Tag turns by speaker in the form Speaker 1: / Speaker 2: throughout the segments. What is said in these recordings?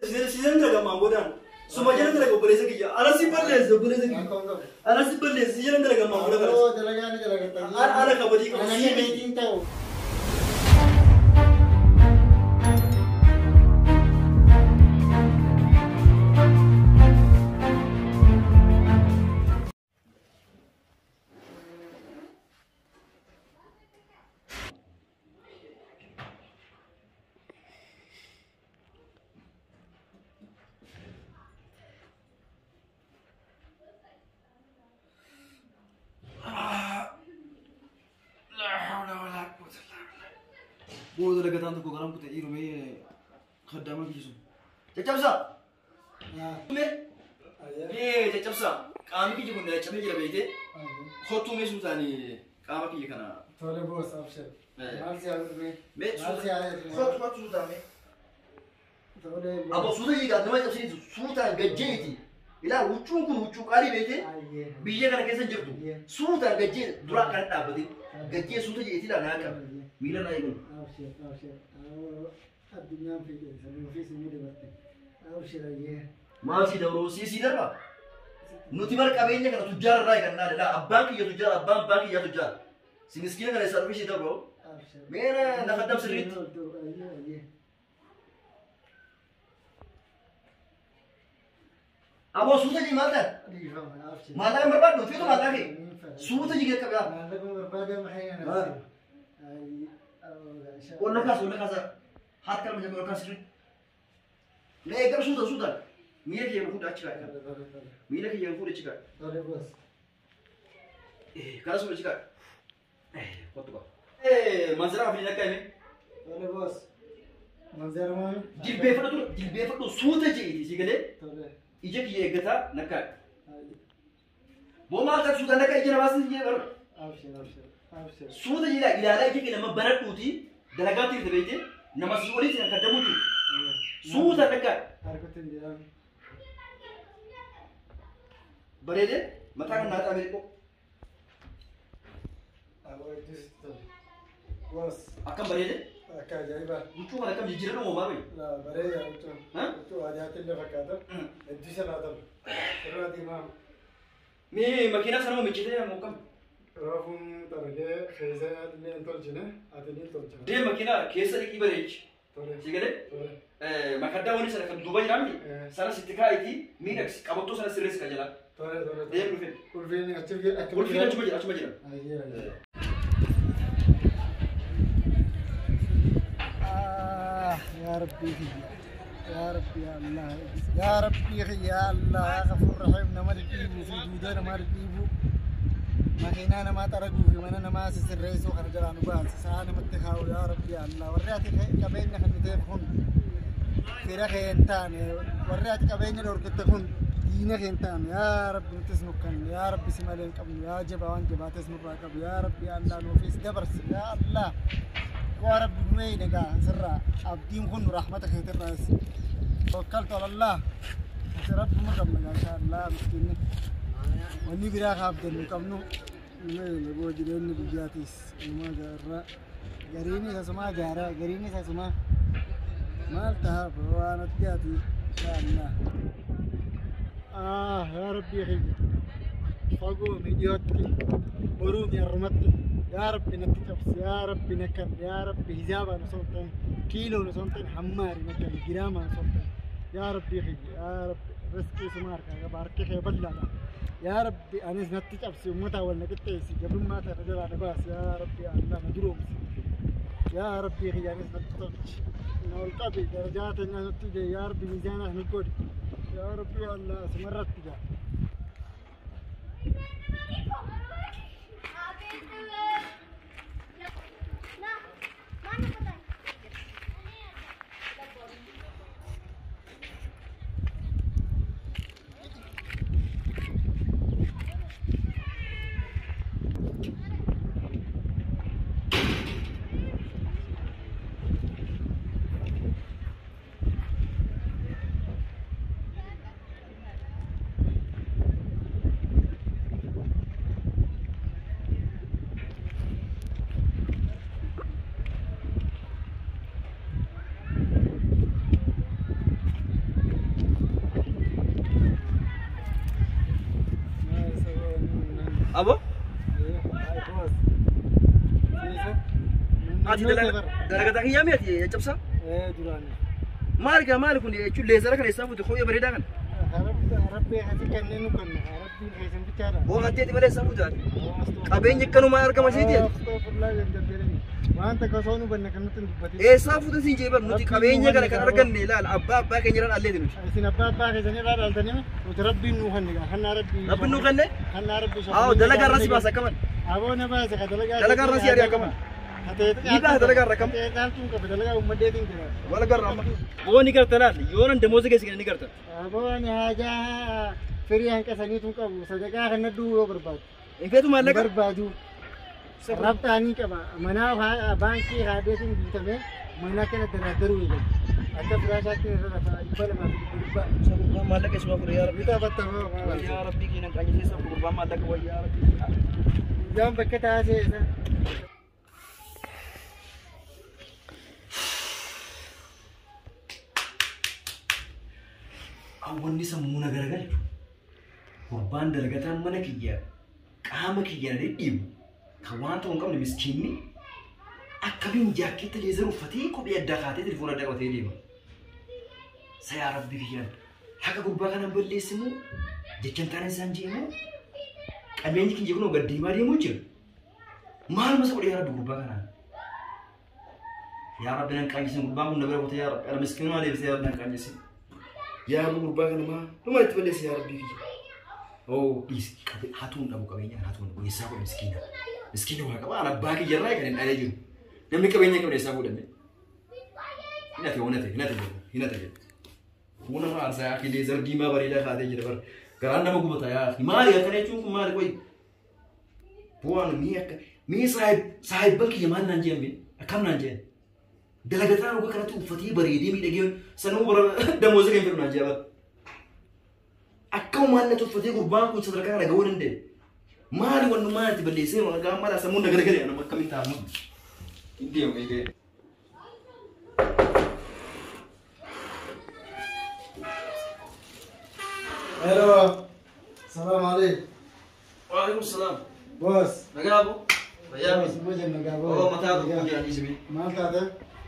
Speaker 1: Siizan dalagaa boodaan. Suma jala dalaga obboleessa kiyya. Ala si balleessa obboleessa kiyya.
Speaker 2: Akkam qabu.
Speaker 1: Ala si balleessa si jala dalaga maa booda
Speaker 2: Yoo
Speaker 1: kana.
Speaker 2: dalagaa ni dalagatta.
Speaker 1: Ala ala kabatii qabu.
Speaker 2: Ananii meetiin ta'u.
Speaker 1: Booda dalagaan tokko garan kutee dhiirumee kaddaama biyyisu. Caccabsaa. Mee mee caccabsaa. Qaamni kiyya kun caccabee jira beekte. Kottuu mee suutaanii qaama kiyya kana.
Speaker 2: Tole boos abshir.
Speaker 1: Eh.
Speaker 2: Maal si haa dhume?
Speaker 1: Mee
Speaker 2: Maal si haa dhume?
Speaker 1: kottu kottu suutaame.
Speaker 2: Tole
Speaker 1: Abbo suuta yiigaa nama cabsiniitu suutaan gajjeeti. Ilaa huccuun kun huccuu qaalii beekte.
Speaker 2: Ayyee.
Speaker 1: biyya kana keessa jirtu suutaan gajjee duraa kan dhaabbate gajjee suuta jeetii dha naa qaba miila naa eegalu.
Speaker 2: Abshir abshir. Addunyaan fiigee samii ofii simii dabarte. Abshir ayyee.
Speaker 1: Maal si dabroo si si darba. Nuti bar qabeenya kana tujjaara irraa eegannaa dha abbaan kiyya tujjaara abbaan abbaa kiyya tujjaara. Si miskiina kana isa dhufee si dabroo.
Speaker 2: Abshir.
Speaker 1: Meera lafa dab sirriitti.
Speaker 2: Ayyee ayyee.
Speaker 1: Aboo suuta jii maal ta'e?
Speaker 2: Dhiifama abshir.
Speaker 1: Maallaqa hin barbaaddu fiitu maallaqaa kee. Suuta jii gad qabaa.
Speaker 2: Maallaqa barbaadama hayyan
Speaker 1: Ah.
Speaker 2: abshir. Ayyee. Abshir.
Speaker 1: Ol kaas ol kaasa. Haat kalma jabee ol kaas sirrii. Na eeggam suuta suuta. Miila kiyya fuudha achi kaa'e.
Speaker 2: Tole tole tole.
Speaker 1: Miila kiyya fuudha achi kaa'e.
Speaker 2: Tole boos.
Speaker 1: Karas udah cakap. Eh, kau tu Eh, manzara apa nak kau
Speaker 2: Tole boos. Manzara maami.
Speaker 1: Jilbee tu, jilbee tu suuta je ini sih gale.
Speaker 2: Tole.
Speaker 1: Ija kiye gata nak kau.
Speaker 2: Ayyee.
Speaker 1: Bo mal tak suuta nak kau ija nabas ni bar.
Speaker 2: Abshir abshir. Abshir.
Speaker 1: Suuta je lah, ilala ija kile nama barat tu ti. Dalaga ti tu beje. Nama suuli ti nak kadamu tu. Suuta nak kau.
Speaker 2: Harkutin jedhama.
Speaker 1: Berede, mata kan nata ambil ko.
Speaker 2: Aboo iddis tole. Boos.
Speaker 1: Akan berede.
Speaker 2: Akka ajaa'ibaa.
Speaker 1: Lucu kan akan jijjiran mau baru.
Speaker 2: Laa bareeda huccuu.
Speaker 1: Hah?
Speaker 2: Huccuu aadaatiin illee fakkaata. Iddisa laa tolu. Irraa diimaa.
Speaker 1: Mi makina sana mau mencete mau kam.
Speaker 2: Raafuun xaragee keessa illee hin tolchine. Ati ni tolcha.
Speaker 1: Dia makina kesa di kibarech.
Speaker 2: Tole.
Speaker 1: Si gale.
Speaker 2: Tole.
Speaker 1: makaddaa wani sana kan duuba jiraamni
Speaker 2: Eh.
Speaker 1: sana sitti kaa'iti miidhagsi qabattoo sana sirreessi kan jalaa
Speaker 2: Tole tole.
Speaker 1: deemu dhufeen
Speaker 2: Ulfiin achi achi.
Speaker 1: ulfiin achuma jira achuma jira
Speaker 2: Ayyee ayyee. آه يا ربي يا ربي يا الله يا ربي يا الله يا غفور رحيم نما رقيبو في جودنا ما رقيبو ما خينا ما ترقو في من ما سسريسو خرج لنا باس سانا متخاو يا ربي يا الله وريات كبين نحن تفهم في رخي انتان وريات كبين لور كتكون دينك انتان يا ربي تسمك يا ربي سمالين قبل يا جبا وان جبا تسمك قبل يا ربي يا الله نوفيس دبرس يا الله يا رب بمي نجا سرا عبدين كن رحمتك الراس توكلت على الله يا رب مرم ان شاء الله مسكين وني براك عبد المكمنو مي بو جرين بجاتيس ما جرا جريني سسما جارا جريني سسما مالتها فوانا تجاتي ان شاء الله آه يا ربي يا فوقو ميديوتي برود يا رمتي يا ربي نتكبس يا ربي نكر يا ربي هزابة نصوتين كيلو نصوتين حماري نكر جرامة نصوتين يا ربي خي يا ربي رزقي سمارك يا بارك خي بلا يا ربي أنا نتكبس ومتى ولا نكتيسي قبل ما ترجع على باس يا ربي الله مدروم يا ربي خي أنا نتكبس إنه القبي درجات إنه نتيجة يا ربي ميزانه نقول يا ربي الله سمرت تجاه
Speaker 1: Abo?
Speaker 2: Ay, boss. Siisa.
Speaker 1: Ati
Speaker 2: Naannoo
Speaker 1: dalaga
Speaker 2: safar.
Speaker 1: dalagataa kiyyaa mi'ati caccabsaa?
Speaker 2: Eh, duraan.
Speaker 1: Maali gaa maali kun jechuun leezara kana isaa fuute kophee bareedaa kana?
Speaker 2: Rabbi hati kanneen nu kenna. Rabbiin keessan bichaadha.
Speaker 1: Boo hatteeti malee isaa fuute ati. Qabeenyi akkanumaa argama seeti ati.
Speaker 2: Astaghfirullah yan jabbeerani. Wanta kasoo nu banne kan nutti hin dubbatin.
Speaker 1: Eessaa fuute siin jeebar nuti qabeenya kana kan arganne ilaala abbaa abbaa keenya irraan alleeti nuti.
Speaker 2: Isin abbaa abbaa keessanii irraa dhaaltanii nuti rabbiin nu kenne gaa. Kannaa rabbii.
Speaker 1: Rabbi nuu kenne?
Speaker 2: Kannaa rabbii.
Speaker 1: Haa dalagaa irraa si baasa akkaman.
Speaker 2: Aboo na baasa ka dalagaa.
Speaker 1: Dalagaa irraa si ari'a akkaman. Ni baasa dalagaa irraa akkam?
Speaker 2: Dhaaltuun qaba dalagaa uummadeetiin jira.
Speaker 1: Wala garra amma. Boo ni garta laal yoo nan damooza keessa ni garta.
Speaker 2: Aboo ani haajaa firii hanqasaniitu qabu. Sadaqaa kana du'uu yoo barbaadu.
Speaker 1: Infeetu maallaqa?
Speaker 2: barbaadu rabxaanii qaba manaa baankii haadeetiin bitamee mana kana daraaddaruu eegalu akka firaashaatti irra lafa dhibba lamaa fi dhibba dhibba
Speaker 1: Gurbaan maallaqa isuma fure yaa rabbi.
Speaker 2: bitaa battamoo
Speaker 1: Yaa rabbi keenan qaanyiteessa gurbaan maallaqa wayyaa yaa rabbi.
Speaker 2: yaan bakka taasee isa
Speaker 1: Hawwanni sammuu na garagalchu. Gurbaan dalagataan mana kiyya qaama kiyya na dhidhiibu kan waan ta'u hin qabne miskiinni akkamiin jaakkeetta leezar uffatee kophee addaa kaatee telefoon addaa qabatee deema. Sa yaa rabbi kiyyaan haqa gurbaa kanaan balleessimu jechaan taanaan isaan jeemu qabeenyi kiyya kunoo gad deemaa deemuu jira. Maal masa godhe yaa rabbi gurbaa kanaan? Yaa rabbi nan qaanyisin gurbaan kun na bira kutee yaa rabbi ala miskiinuma deebisee yaa rabbi nan qaanyisin. yaa rabbi gurbaa kana maa dhuma itti balleessa yaa rabbii kiyya. Oo dhiisi hatuun dhabu qabeenya hatuun dhabu eessaa godhe miskiina. Miskiina waa qaba ana abbaa kiyya irraa kan hin dhalee jiru. Namni qabeenya qabne eessaa godhame. Hin hate hin hate hin hate jedhu hin hate jedhu. Kun nama aarsaa yaa kilee zar diimaa bareedaa kaatee jira bara. Garaan nama gubata yaa maali akkana jechuun kun maali qoyi. Bu'aan mii akka mii saahibban kiyya maal naan jeen akkam naan jeen. dalagataa roga kanatti uffatee bareedee miidhagee sanuu bara damooza kan fedhu naan jee bara. Akkama maallatti uffatee gurbaan kun sadarkaa kana gahuu danda'e. Maali wanni maal itti balleessee waan gaa mala sammuu na garagalee nama akkamiin taa'amu. Hin deemu eegee.
Speaker 2: Hello. Salaam alaikum.
Speaker 1: Waalaikum salaam.
Speaker 2: Boss.
Speaker 1: Nagaa boo. Fayyaa
Speaker 2: Boss,
Speaker 1: miti.
Speaker 2: mo jenna gaa
Speaker 1: Oo mataa tokko jiranii sibi.
Speaker 2: Maal taate?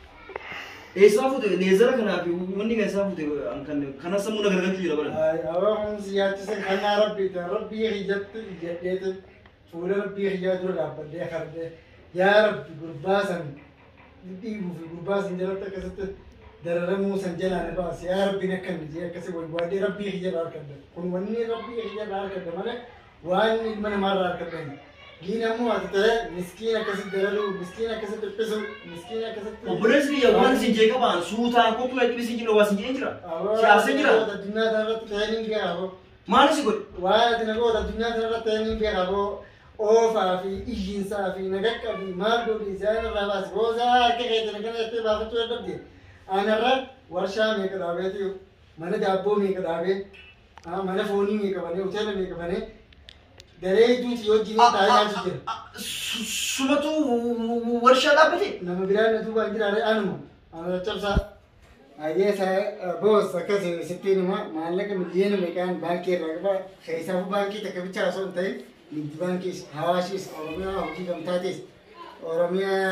Speaker 1: Eessaa fute leezara kanaa fi wanni kan isaa fute kan kana sammuu na garagalchuu jira bara.
Speaker 2: Ay, aboo kan si yaachise kannaa rabbiiti. Rabbii hiyyatti jedheeti fuula rabbii hiyyaa dura dhaabbadhee kardee yaa rabbi gurbaa san dhiibuu fi gurbaa san jalatti akkasitti dararamuu san jalaa na baase yaa rabbiin akka inni jee akkasii barbaadee rabbii hiyyarraa harkadde kun wanni rabbii hiyyarraa harkadde malee waan ilma namaarraa harkadde giin ammoo ati ta'e miskiin akkasitti dararuu miskiin akkasitti dhiphisu miskiin akkasitti
Speaker 1: Obboleessi biyya waan isin jee qabaan suutaan koptuu dhibbi isin jira waa isin jee jira. Siyaasa jira.
Speaker 2: addunyaa kanarratti ta'ee ni beekamu.
Speaker 1: Maal si godhe?
Speaker 2: Waan ati nagoota addunyaa kanarratti ta'ee ni beekamu. Oofaa fi iyyiinsaa fi nagaqqa fi maal godhi isaan irraa baase boosaa harka keessa kana itti baafachuu dadhabde. Anarra warshaa meeqa dhaabeeti mana daabboo meeqa dhaabee mana foonii meeqa banee hoteela meeqa banee daree ijuuti wajjin taa'ee nyaachuu jira.
Speaker 1: Sumatu warshaa dhaabbate?
Speaker 2: nama biraan na duuba hin jiraare anuma ana cabsaa ayyee sa boos akkas sittiin hima maallaqa miliyoona meeqaan baankii irraa qaba keessaafu baankii takka bichaa osoo hin ta'in nigdi baankiis hawaashiis oromiyaa hojii gamtaatis oromiyaa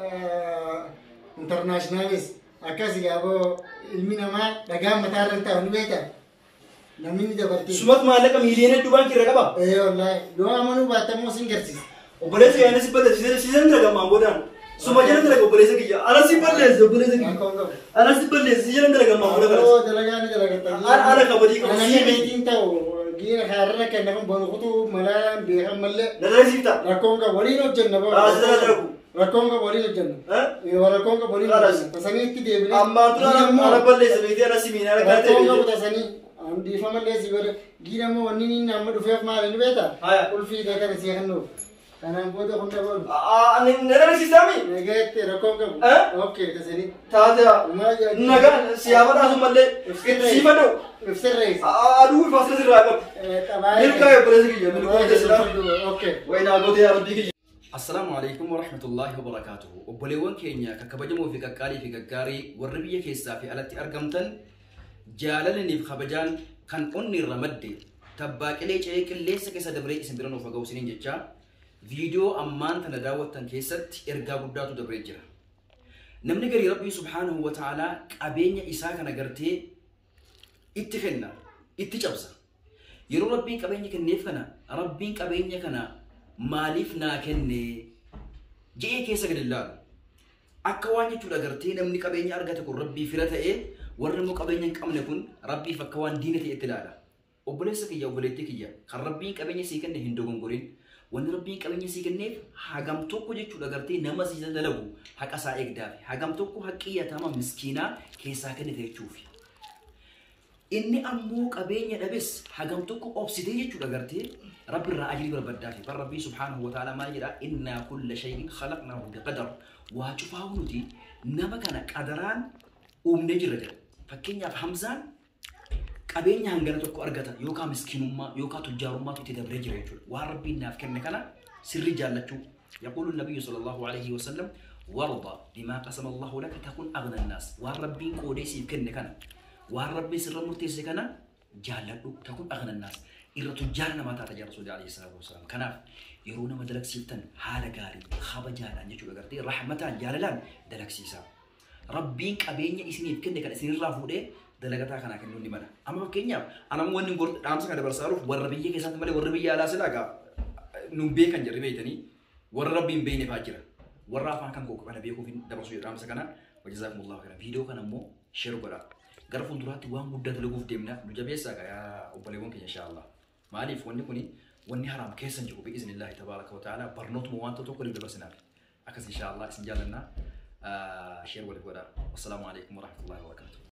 Speaker 2: intarnaashinaalis akkas yaaboo ilmi namaa dhagaan mataa irra taa'u ni beekta namni ni dabartii
Speaker 1: Sumatu maallaqa miiliyoona hedduu baankii irra qaba.
Speaker 2: ee wallaahi yoo amanuu baattammoo sin garsiisa
Speaker 1: Obboleessi kiyya si balleessi siisan dalaga maan boodaan. Suma jala dalaga obboleessa kiyya. Ana si balleessi obboleessa kiyya.
Speaker 2: Rakkoon qabu.
Speaker 1: Ana si balleessi jala dalaga maan boodaan.
Speaker 2: Oo dalagaa ni dalagata.
Speaker 1: Ana ana kabadii qabu.
Speaker 2: Ana meetiin ta'u giina kaarra kenna kun boonu kutuu malaa beekan mallee
Speaker 1: Na dalagsiifta.
Speaker 2: rakkoon qabu waliin hojjenna boo.
Speaker 1: Aa, sida dalagu.
Speaker 2: Rakkoon qabu waliin hojjenna.
Speaker 1: Eh?
Speaker 2: Yoo rakkoon qabu waliin
Speaker 1: Alas.
Speaker 2: hojjenna. Tasanii itti deebinee.
Speaker 1: Ammaan tura ana ana balleessa beektii ana si miinaa kana
Speaker 2: Rakkoon qabu
Speaker 1: ta'e.
Speaker 2: tasanii. Dhiifama illee si godhe giina immoo wanni inni amma dhufeef maali ni beektaa?
Speaker 1: Haya.
Speaker 2: Ulfii ta'e kana si kennuuf. Kanaan booda hunda boonu.
Speaker 1: Na dalagsiisaami.
Speaker 2: Nagaatti rakkoon qabu.
Speaker 1: Eh?
Speaker 2: Okay tasanii.
Speaker 1: Taate nagaan siyaaba dhaasu mallee itti siifadhu.
Speaker 2: Ibsirrees.
Speaker 1: Aduu ifaasila sirraa qabu. Milkaa obboleessa kiyya milkaa jessiidha.
Speaker 2: Okay.
Speaker 1: Waynaa gootee abdii kiyya. Assalaamu alaikum wa rahmatullahi wa barakaatuhu. Obboleewwan keenya kan kabajamoo fi qaqqaalii fi gaggaarii warri biyya keessaa fi alatti argamtan jaalalaniif kabajaan kan onni irra madde tabbaaqilee ce'ee qilleensa keessa dabree isin bira nuuf haga'u isiniin jecha viidiyoo ammaan tana daawwattan keessatti ergaa guddaatu dabree jira. Namni garii Rabbii subhaanahu wa ta'aalaa qabeenya isaa kana gartee itti kenna, itti cabsa. Yeroo Rabbiin qabeenya kenneef kana, Rabbiin qabeenya kana maaliif naa kenne je'ee keessa gad ilaalu. Akka waan jechuudha gartee namni qabeenya argate kun Rabbii fira ta'ee warri immoo qabeenya hin qabne kun Rabbiif akka waan diina ta'etti ilaala. Obboleessa kiyya obboleettii kiyya kan Rabbiin qabeenya sii kenne hin dogongorin. Wanni Rabbiin qabeenya sii kenneef hagam tokko jechuudha gartee nama sii dalagu haqa isaa eegdaafi hagam tokko haqqi yatama miskiinaa keessaa kennite jechuufi. Inni ammoo qabeenya dhabes hagam tokko obsitee jechuudha gartee rabbi irraa ajirii barbaaddaafi bar rabbii subhaanahu wa ta'ala maal jedha innaa kulla shay'in khalaqnaahu biqadar waa cufaa nuti nama kana qadaraan uumnee jirra jedha fakkeenyaaf hamzaan qabeenya hangana tokko argata yookaan miskiinummaa yookaan tujjaarummaatu itti dabree jira jechuudha waan rabbiin naaf kenne kana sirri jaallachuu يقول النبي صلى الله عليه وسلم وارضى بما قسم الله لك تكون اغنى الناس وان ربي قوديسي كن كان وان ربي سر مرتيسي كان جالدو تكون اغنى الناس irra tujjaara namaa taata jaa rasuulli alayhi salaatu wasalaam kanaaf yeroo nama dalagsiiftan haala gaarii kabajaadhaan jechuudha gartee rahmataan jaalalaan dalagsiisa rabbiin qabeenya isiniif kenne kan isinirraa fuudhee dalagataa kanaa kennuu ni mala amma fakkeenyaaf anam wanni dhaamsa kana dabarsaaruuf warra biyya keessatti malee warra biyya alaa silaa gaa nun beekan jirri beeytanii warra rabbiin beeyne faa jira warra afaan kan koo kana beekuuf dabarsuu dhaamsa kana wajjizaakumullahu khairan viidiyoo kana immoo sheer godha gara fuulduraatti waan guddaa dalaguuf deemna nu jabeessaa gaa obboleewwan keenya inshaallah maaliif wanni kuni wanni haraam keessan jiru biiznillaahi tabaaraka wa ta'ala barnootuma wanta tokko ni dabarsinaaf akkas inshaallah isin jaalannaa sheer waliif godha wassalaamu alaikum warahmatullahi wabarakatuh